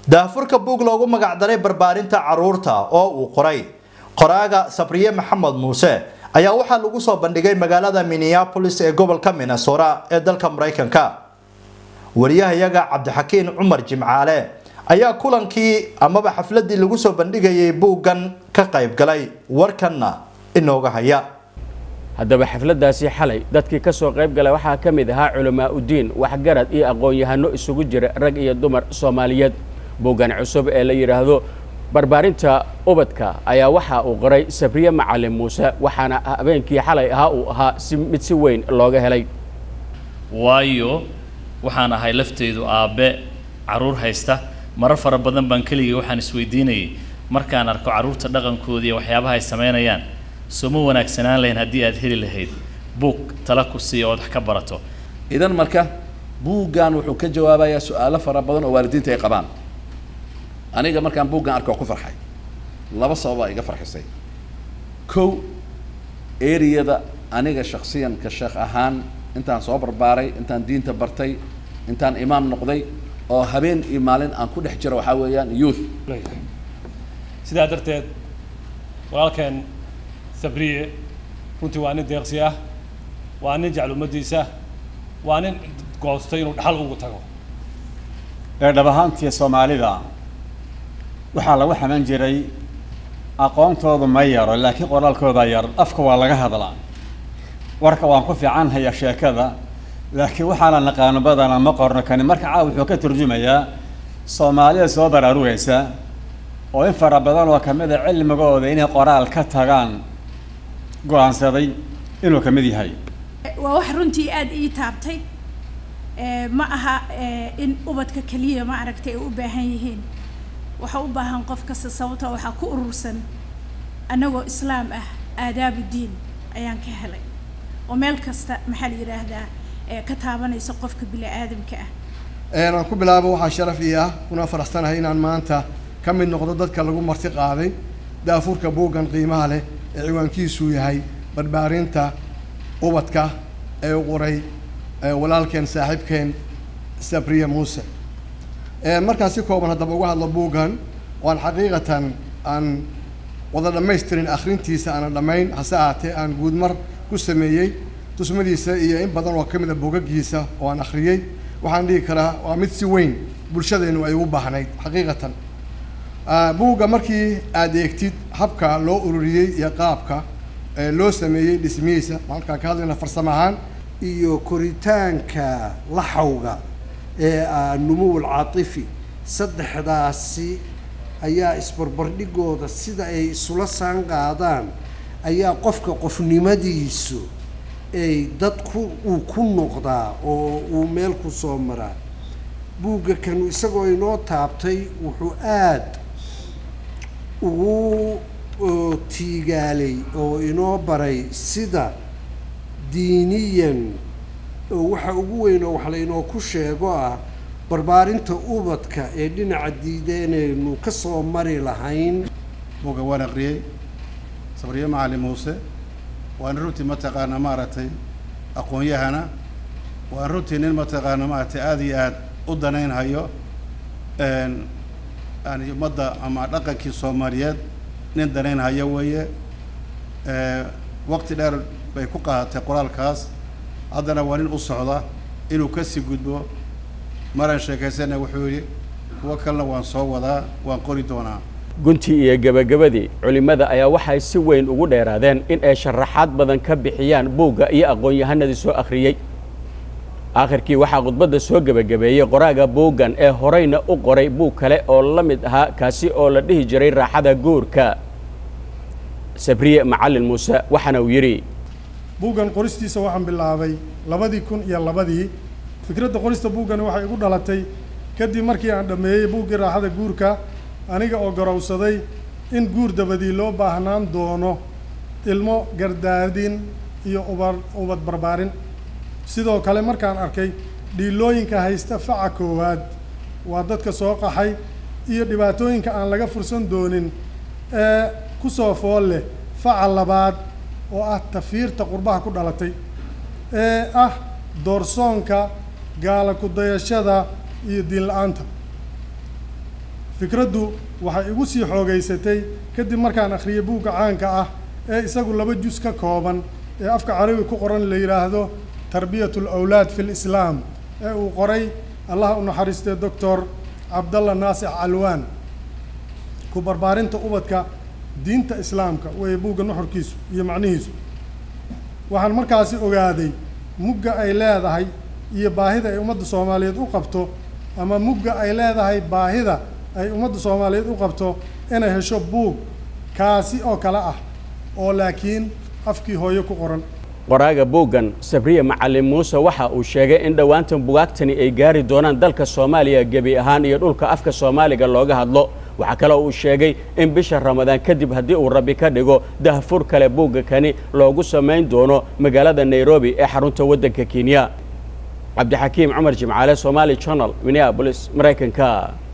daahfurka buug loogu magacdaray barbaarinta caruurta oo uu qoray qoraaga sabriye maxamed muuse ayaa waxaa lagu soo bandhigay magaalada minneapolis ee gobolka minnesota ee dalka maraykanka wariyahayaga cabdixakiin cumar jimcaale ayaa kulankii amaba xafladii lagu soo bandhigayay buuggan ka qayb galay warkanna inooga haya haddaba xafladdaasi xalay dadkii ka soo qayb galay waxaa ka mid ahaa culamaa udiin waxgarad iyo aqoon-yahano isugu jira rag iyo dumar soomaaliyeed buuggan cusub ee la yidhaahdo barbaarinta ubadka ayaa waxa uu qoray sabriye macalin muuse waxaana habeenkii xalay ahaa uu ahaa si mid si weyn looga helay waayo waxaan ahay lafteydu aabbe carruur haysta marar fara badan baan keligay waxaan isweydiinayay markaan arko carruurta dhaqankooda iyo waxyaabaha ay samaynayaan soo ma wanaagsanaan lahayn haddii aad heli lahayd buug tala ku siiya ood wax ka barato idan marka buuggan wuxuu ka jawaabayaa su-aalo fara badan oo waalidiinta ay qabaan aniga markaan buuggan arko ku farxay laba sababaa iga farxisay kow eriyada aniga shaksiyan ka sheekh ahaan intaan soo barbaaray intaan diinta bartay intaan imaam noqday oo habeen iyo maalin aan ku dhex jiro waxaa weeyaan youth sidaa darteed walaalkeen sabriye runtii waa nin deeqsi ah waa nin jecel ummaddiisa waa nin goostay inuu dhaxal ugu tago ee dhab ahaantii soomaalida waxaa lagu xaman jiray aqoontoodu ma yaro laakiin qoraalkooda yar afka waa laga hadlaa warka waan ku fiican haya sheekada laakiin waxaana naqaano badana ma qorno kani marka caaw wuxuu ka turjumayaa soomaalida soo baraarugaysa oo in fara badan oo kamid a cilmigooda inay qoraal ka tagaan go-aansaday inuu ka mid yahay waa wax runtii aada ii taabtay ma aha in ubadka keliya ma aragtay ay u baahan yihiin waxa u baahan qof kasta sababtoo waxaa ku urursan annagoo islaam ah aadaabu diin ayaan ka helay oo meel kasta maxaa la yidhaahdaa ka taabanaysa qofka bini aadamka ah aan ku bilaabo waxaa sharaf ii ah kuna faraxsanahay inaan maanta ka mid noqdo dadka lagu marti qaaday daafurka buuggan qiimaha leh ee ciwaankiisu yahay barbaarinta ubadka ee u qoray walaalkeen saaxiibkeen sabriye muuse markaan si kooban haddaba uga hadlo buuggan waan xaqiiqatan aan wada dhammaystirin akhrintiisa aanan dhammayn hase ahaatee aan guudmar ku sameeyey tusmadiisa iyo in badan oo ka mid a buugagiisa oo aan akhriyey waxaan dhihi karaa waa mid si weyn bulshadeennu ay ugu baahnayd xaqiiqatan buugga markii aad eegtid habka loo ururiyey iyo qaabka loo sameeyey dhismihiisa markaan ka hadlayna farsamo ahaan iyo koritaanka laxawga ee ah numuwul caatifi saddexdaasi ayaa isbarbardhigooda sida ay isula saan qaadaan ayaa qofka qofnimadiisu ay dad ku uu ku noqdaa oo uu meel ku soo maraa buugga kanu isagoo inoo taabtay wuxuu aada ugu tiigaalay oo inoo baray sida diiniyan oo waxa ugu weyn oo wax laynoo ku sheego ah barbaarinta ubadka ee dhinaca diideenaynu ka soo mari lahayn buugga waan aqriyey sabriye macalin muuse waan runtii mataqaana maaragtay aqoon-yahana waan runtii nin mataqaana maaragtay aada iyo aada u danaynhayo yani ummadda ama dhaqankii soomaaliyeed nin danaynhayo weeye waqti dheer bay ku qaadatay qoraalkaas haddana waa nin u socda inuu kasii gudbo maraan sheekaysana wuxuu yidhi kuwo kalena waan soo wadaa waan qori doonaa guntii iyo gebagabadii culimmada ayaa waxay si weyn ugu dheeraadeen in ay sharaxaad badan ka bixiyaan buugga iyo aqoon-yahanadii soo akhriyey aakhirkii waxaa khudbadda soo gebagabeeyey qoraaga buuggan ee horeyna u qoray buug kale oo la mid ahaa kaasi oo la dhihi jiray raaxada guurka sabriye macalin muuse waxaana uu yidhi buuggan qoristiisa waxaan bilaabay labadii kun iyo labadii fikradda qorista buuggani waxay igu dhalatay kadib markii aan dhammeeyey buuggii raaxada guurka aniga oo garowsaday in guur dabadii loo baahnaan doono ilmo gardaadin iyo uba ubad barbaarin sidoo kale markaan arkay dhiilooyinka haysta faca koowaad waa dadka soo qaxay iyo dhibaatooyinka aan laga fursan doonin ee ku soo fool leh faca labaad oo ah tafiirta qurbaha ku dhalatay ee ah doorsoonka gaala ku dayashada iyo diin la-aanta fikraddu waxay igu sii xoogaysatay kadib markaan akhriyay buugga caanka ah ee isagu laba jus ka kooban ee afka carabi ku qoran la yidhaahdo tarbiyat alawlaad fi lislaam ee uu qoray allaha u naxariistay doctor cabdalla naasic calwaan ku barbaarinta ubadka diinta islaamka weeye buugga nuxurkiisu iyo macnihiisu waxaan markaasi ogaaday mugga ay leedahay iyo baahida ay ummadda soomaaliyeed u qabto ama mugga ay leedahay baahida ay ummadda soomaaliyeed u qabto inay hesho buug kaasi oo kale ah oo laakiin afkii hooyo ku qoran qoraaga buuggan sabriye macalin muuse waxa uu sheegay in dhowaantan bugaagtani ay gaari doonaan dalka soomaaliya gebi ahaan iyo dhulka afka soomaaliga looga hadlo waxaa kaloo uu sheegay in bisha ramadaan kadib haddii uu rabbi ka dhigo dahfur kale buugga kani loogu samayn doono magaalada nairobi ee xarunta waddanka kenya cabdixakiim cumar jimcaale somaali channel minneabolis maraykanka